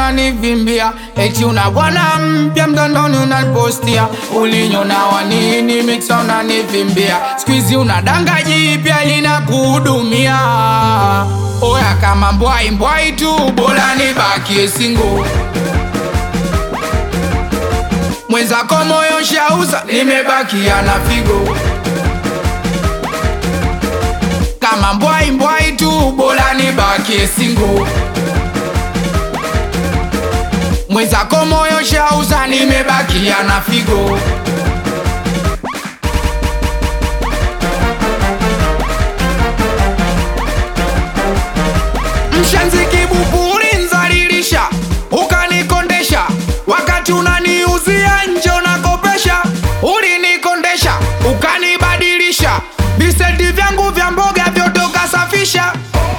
unanivimbia, eti una bwana mpya mtandoni unanipostia, ulinyona wa nini mixa unanivimbia, squeeze una danga jipya linakuhudumia. Oya kama mbwai mbwai tu, bora nibakie single mwenzako moyo shauza, nimebakia na figo. Kama mbwai mbwai tu, bora nibakie single. Mwenzako moyo shauza, nimebakia na figo. Mshenzi kibupuri nzalilisha, ukanikondesha wakati unaniuzia nje unakopesha, ulinikondesha ukanibadilisha, visenti vyangu vya mboga vyote ukasafisha.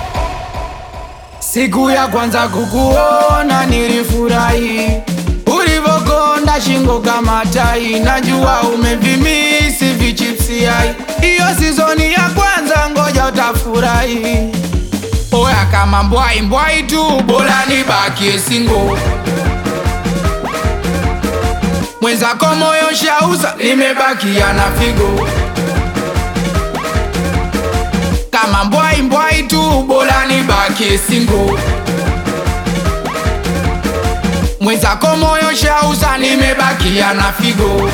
Siku ya kwanza kukuona nilifurahi, ulivokonda shingo kama tai, najua umevimisi vichipsi hai. Iyo sizoni ya kwanza, ngoja utafurahi. Oya kama mbwai mbwai tu, bora nibakie single. Mwenzako moyo shauza, nimebakia na figo. Kama mbwai mbwai tu, bora nibakie single. Mwenzako moyo shauza, nimebakia na figo.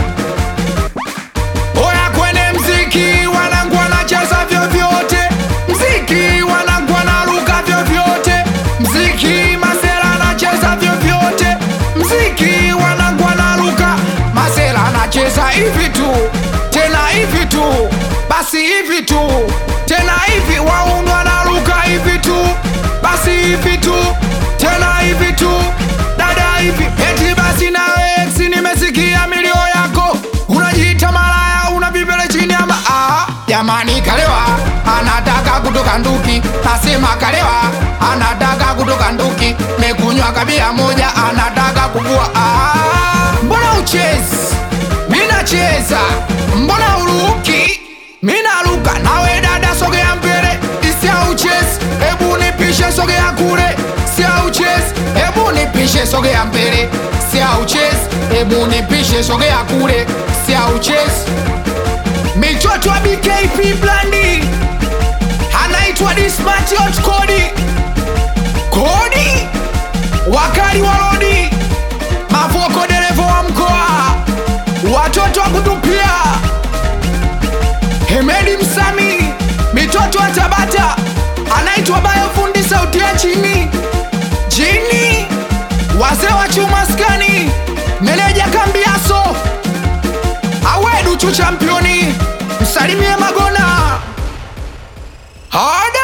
Oya kwenye mziki wanangu wanacheza vyovyote, mziki wanangu wanaruka vyovyote, mziki masela anacheza vyovyote, mziki wanangu wanaruka, masela anacheza hivi tu, tena hivi tu, basi hivi tu, tena hivi, waunu wanaruka hivi tu, basi hivi tu, tena hivi tu, dada hivi, eti basi nawe ex, nimesikia milio yako, unajiita malaya, una vipele chini ama ah, jamani kalewa, anataka kutoka nduki, nasema kalewa, anataka kutoka nduki, mekunywa kabia moja, anataka kuvua ah, mbona uchezi, mina cheza, mbona uruki, mina ruka, nawe dada sogea mbele, isia uchezi, ebu nipishe sogea kule, sia uchezi, ebu nipishe sogea mbele, sia uchezi, ebu nipishe sogea kule, sia uchezi Michoto wa BKP Blandi anaitwa Dismati Hot Kodi Kodi wakali wa rodi Mavoko dereva wa mkoa watoto wa kutupia Hemedi Msami mitoto wa Tabata anaitwa Bayo fundi sauti ya chini Jini wazee wa chuma skani meneja kambiaso awedu chu championi msalimie Magona Hada